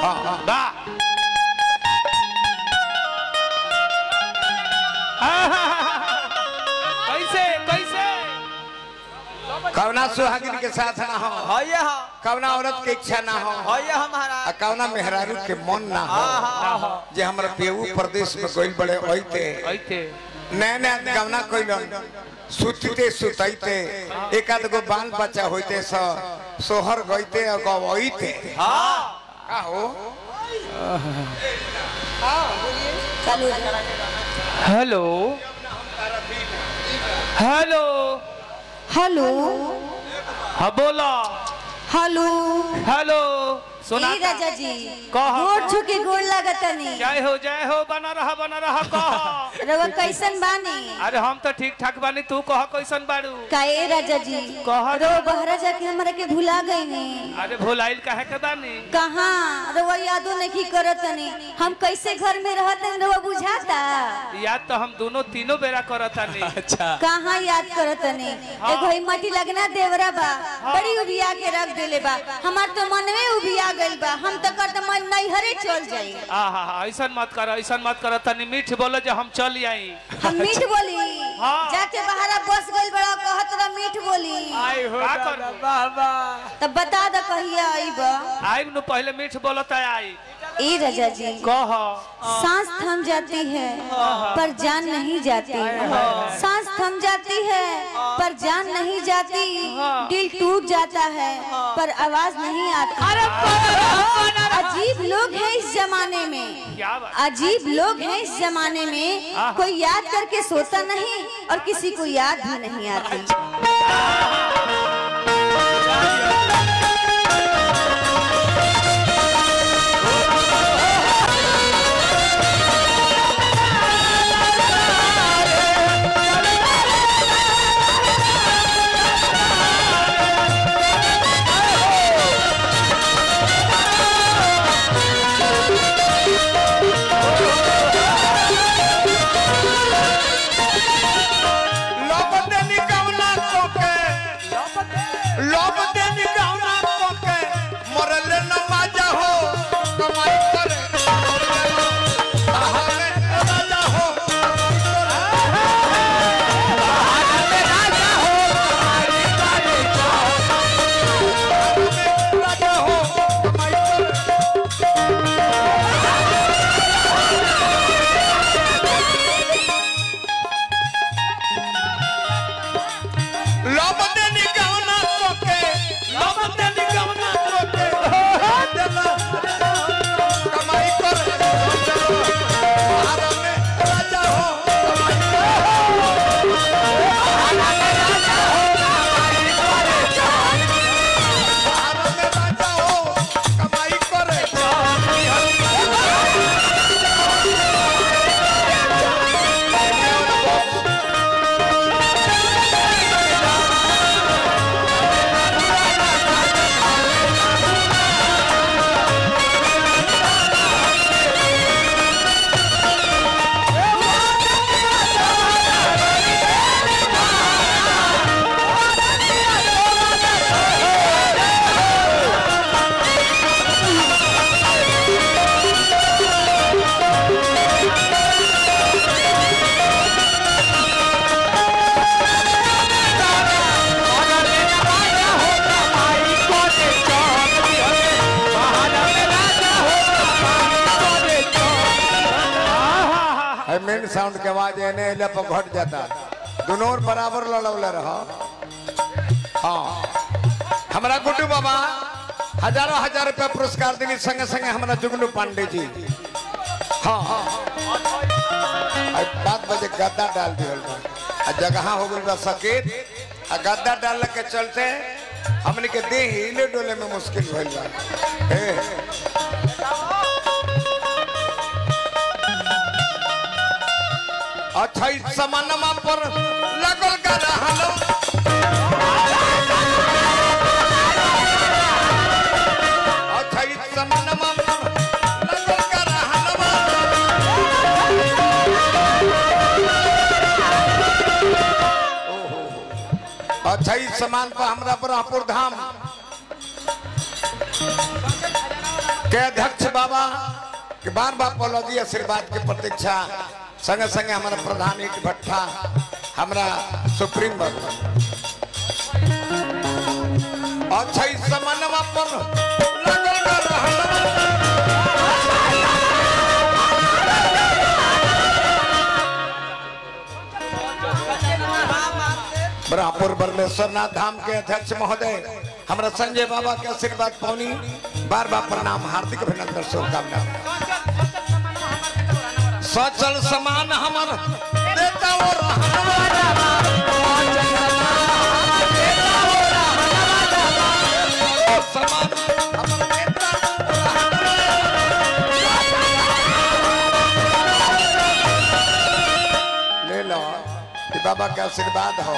हाँ हाँ गा कैसे कैसे कवना सुहागिन के साथ ना हो हये हा कवना औरत के इच्छा ना हो हये हा आ महाराज कवना मेहरारू के मन ना हो ना हो जे हमरा पेऊ प्रदेश में गइल बड़े ओइते ऐते नया नया गवना कइलन सुतते सुतैते एक आध गो बाल बच्चा होइते स सोहर गइते और गवइते हाँ का हो हेलो हेलो हेलो हाँ बोला हेलो हेलो सुना ए राजा जी कह। गोड़ छुके गोड़ लागतनी जय हो जय हो बना रहा बना रहा कह रवा कैसन बानी अरे हम तो ठीक ठाक बानी तू कह कैसन बाड़ू का ए राजा जी कह रो बहरा जाके हमरा के भुला गई नी अरे भुलाइल काहे के बानी कहाँ रवा यादो नहीं करतनी हम कैसे घर में रहते रवा बुझाता याद तो हम दोनों तीनों बेरा करतानी अच्छा कहाँ याद करतनी एगो ही मटी लगना देवरा बा बड़ी उबिया के रख देले बा हमार तो मनवे उबिया गइल बा हम तो करत मन नैहरे चल जाई आ हा हा ऐसन मत कर ऐसन मत कर तनी मीठ बोलो जो हम चल आई हम मीठ बोली हाँ। जाके बहारा बस गइल बड़ा कहत रहा मीठ बोली आई हो का कर वाह वाह तब बता द कहिया आईब आई नु पहले मीठ बोलो त आई ए राजा जी कह सांस थम जाती है पर जान नहीं जाती सांस थम जाती है पर जान नहीं जाती दिल टूट जाता है पर आवाज नहीं आती अजीब लोग हैं इस जमाने में क्या बात अजीब लोग हैं इस जमाने में कोई याद करके सोता नहीं और किसी को याद भी नहीं आती लोभ देनी गवना कोके लोभ देनी गवना कोके मरले न माजा हो कमाई करे आहारे राजा हो राजा हो कमाई करे लोभ देनी गवना कोके लोभ देनी गवना कोके देला कमाई करे आहारे राजा हो कमाई आहारे राजा हो कमाई करे है मेन साउंड के आवाज एने एले पर घट जाता दोनों ओर बराबर लड़ौले रह हाँ हमारा गुड्डू बाबा हजारों हजार रुपया पुरस्कार देंगे संगे संगे हमारा जुगनू पांडे जी हाँ हाँ आ बात बजे गद्दा डाल दिया आ जगह हो गई बा सकेत आ गद्दा डालने के चलते हमने के देह हिले डोले में मुश्किल भइल बा हे, हे। अच्छा इस समानमा पर लगल का रहलो अच्छा इस समानमा पर लगल का रहलो अच्छा इस सामान पर हमरा ब्रह्मपुर धाम के अध्यक्ष बाबा के बार बार पौलौदी आशीर्वाद के प्रतीक्षा संगे संगे हमारा प्रधान ईट भट्टा हमारा सुप्रीम बाबू अच्छा इस समन्वय पर लगल रहल। ब्रह्मपुर बरमेश्वर नाथ धाम के अध्यक्ष महोदय हमारा संजय बाबा के आशीर्वाद पौनी बार बार प्रणाम हार्दिक अभिनंदन शुभकामना सचल समान हमर देता वो समान हमर देता ले लो कि बाबा का आशीर्वाद हो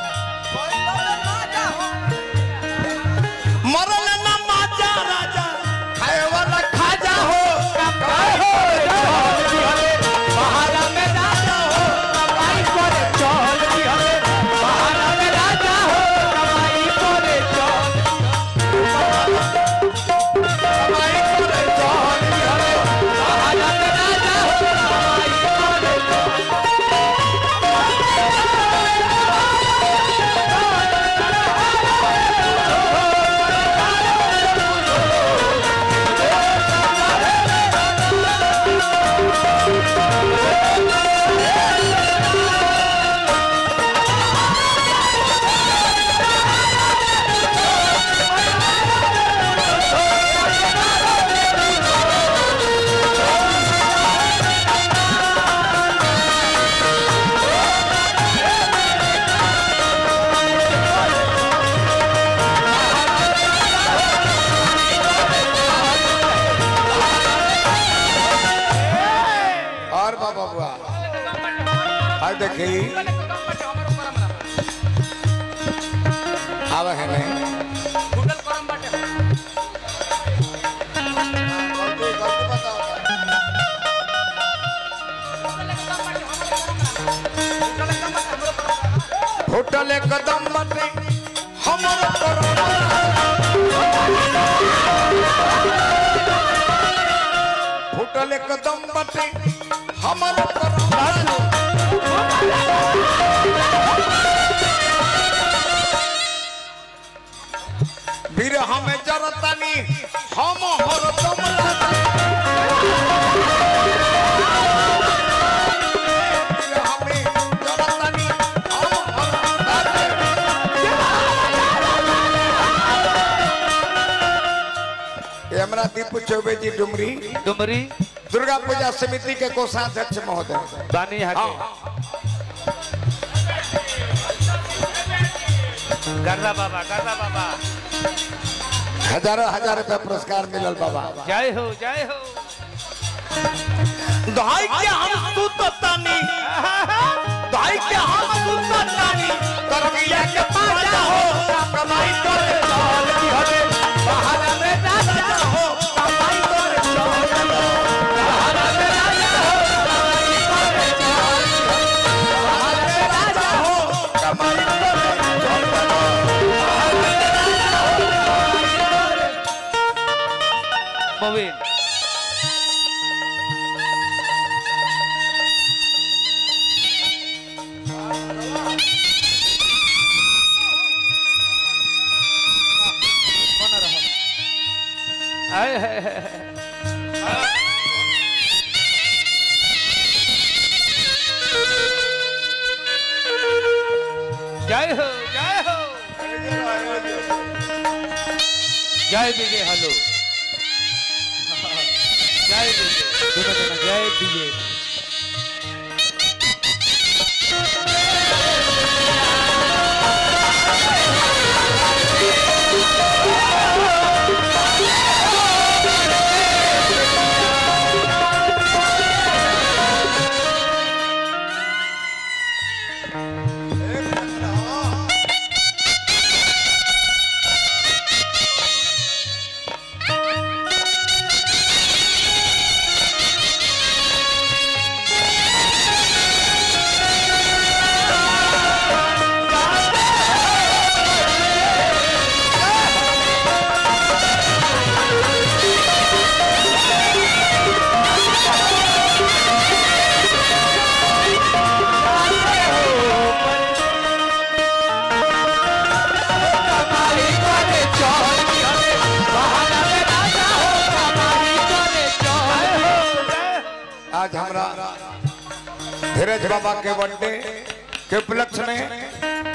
मरल न माजा राजा खाए वाला खाजा हो कमाई हो बहारा में राजा हो कमाई करे चल हमें बहारा में राजा हो कमाई करे चल कमाई करे चल हमें बहारा में राजा हो कमाई करे चल और बाबा बुआ आज देखी आवे है नहीं गलती गलती बताओ होटल कदम बटे हमर करोना फुटल कदम बटे हमर करोना वीर हमें जरतानी हम हरदम लातानी। वीर हमें जरतानी, हम हरदम लातानी। ये हमारा दीपू चौबे जी डुमरी डुमरी दुर्गा पूजा समिति के कोषाध्यक्ष महोदय बानी यहाँ हाँ के गर्दा बाबा गर्दा बाबा हजारों हजार रुपया पुरस्कार मिलल बाबा जय हो जय हो दाई के हम सुततानी दाई के हम सुततानी करकिया के पाजा हो कमाई करे चल की हटे बहारा में राजा हो कमाई करे चल बहारा में राजा हो कमाई करे चल बहारा में राजा हो कमाई करे चल मोबिन आए है, है, है। जय हो जय हो जय विजय हेलो जय विजय दोनों दोनों जय विजय आज हमरा धीरज बाबा के बर्थडे के उपलक्ष्य में